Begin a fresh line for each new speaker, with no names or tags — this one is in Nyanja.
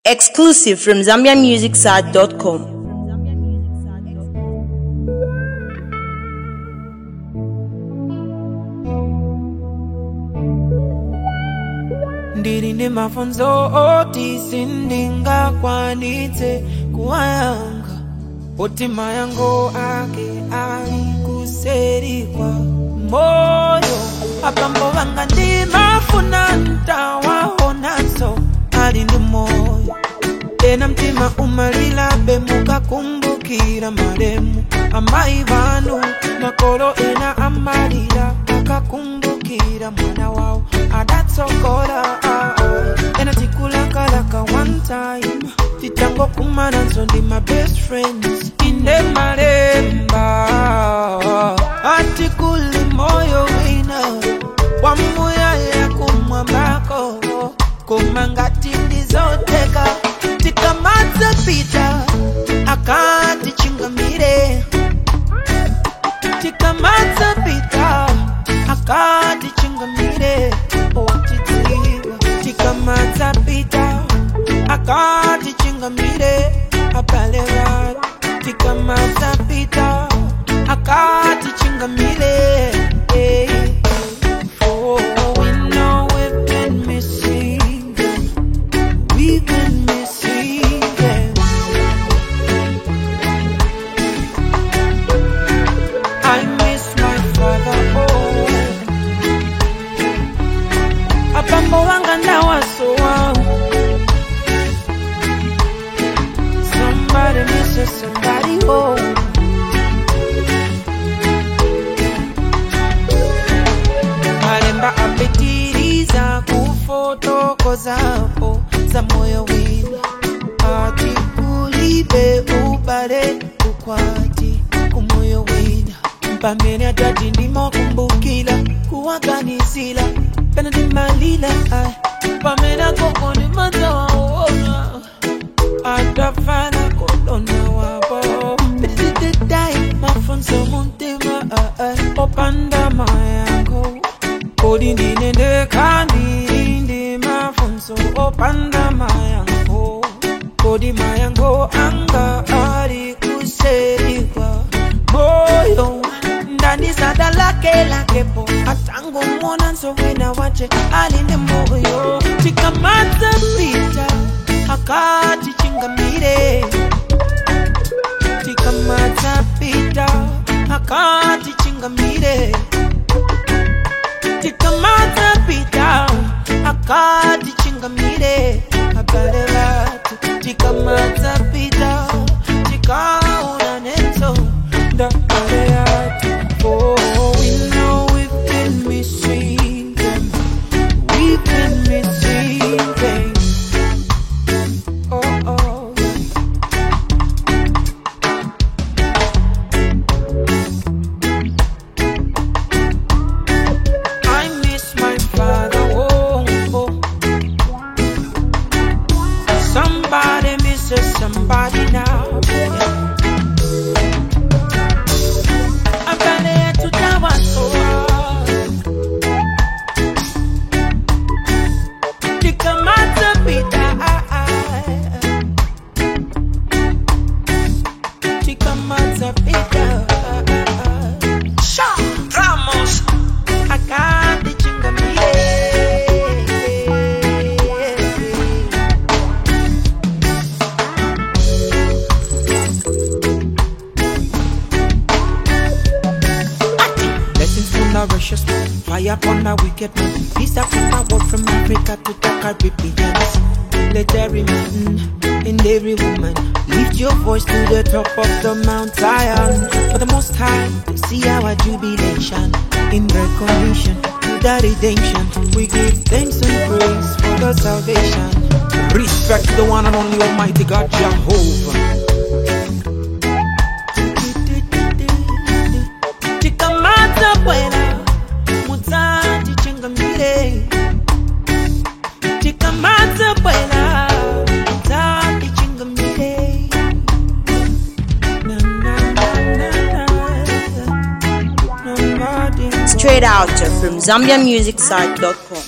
Exclusive from ZambiaMusicSite.com.
ndiri nemafunzo oti sindingakwanitse kuwayanga oti mayango ake ali kuseri kwa moyo apambo vanga ndimafuna ntawaonanso ali ndi moyo tena mtima umalilabe mukakumbukira malemu amayi vanu makolo ena amalira akakumbukira mwana wawo adatsogola ena tikulakalaka one time titangokumananso ndi my best friends inde malemba ati kuli moyo wina wamuyaya kumwambako koma ngati ndizoteka tikamadza pita akati chingamire tikamadza pita akati chingamire otidziwa tikamadza pita akati chingamire abale vatu tikamadza pita akati chingamire eh. Oh, we know we've been missing them. We've been missing them. I miss my father. Oh, apambo wanga ndawasowa. Somebody misses somebody. Oh. malemba apitiriza kufotokozapo za moyo wina ati kulibe ubale ukwati kumoyo wina pamene atati ndimokumbukila kuwaganizila pena ndimalila ai pamene akoko ndimadzawaona atafana kolona wapo petitidai mafunzo muntima opanda mayango kodi ndine ndekhandiri ndi mafunzo opanda mayango kodi mayango anga ali kuserikwa moyo ndandisada lake lakepo atangomona nsowina wache ali ndi moyo tikamadza pita akati chingamire tikamadza pita akati chingamire tikamadza pita akati chingamire abale vatu tikamadza pita tikaona nenso ndabale yatu oh, we know we've been missing them we've been missing them oh, oh. I miss my father. Oh, oh. Somebody misses somebody now. I'm gonna to Tawa so Tikamata pita Tikamata pita Sean Ramos Akandi chingamire Blessings from nourishes Fire upon my wicked man Peace upon my world from Africa to the Caribbean Let every man and every woman Lift your voice to the top of the Mount Zion For the most high to see our jubilation In recognition to the redemption We give thanks and praise for the salvation
Respect the one and only Almighty God Jehovah.
Tikamata bwela Mutati chingamire Tikamata bwela Mutati chingamire Na na na na na Nobody
Straight out from ZambiaMusicSite.com.